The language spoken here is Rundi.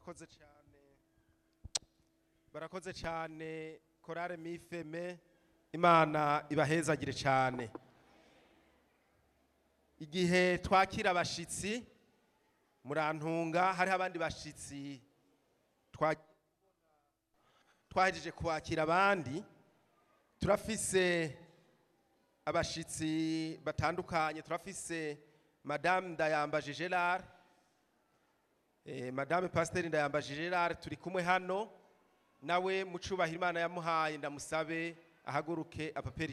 barakoze cyane barakoze cyane korale mifeme imana ibahezagire cyane igihe twakira abashitsi murantunga hariho abandi bashitsi twa- twahejeje kwakira abandi turafise abashitsi batandukanye turafise madame ndayambaje gerard eh, madame pasiteri ndayambaje gerard turi kumwe hano nawe mu cubahiro imana yamuhaye ndamusabe ahaguruke apapera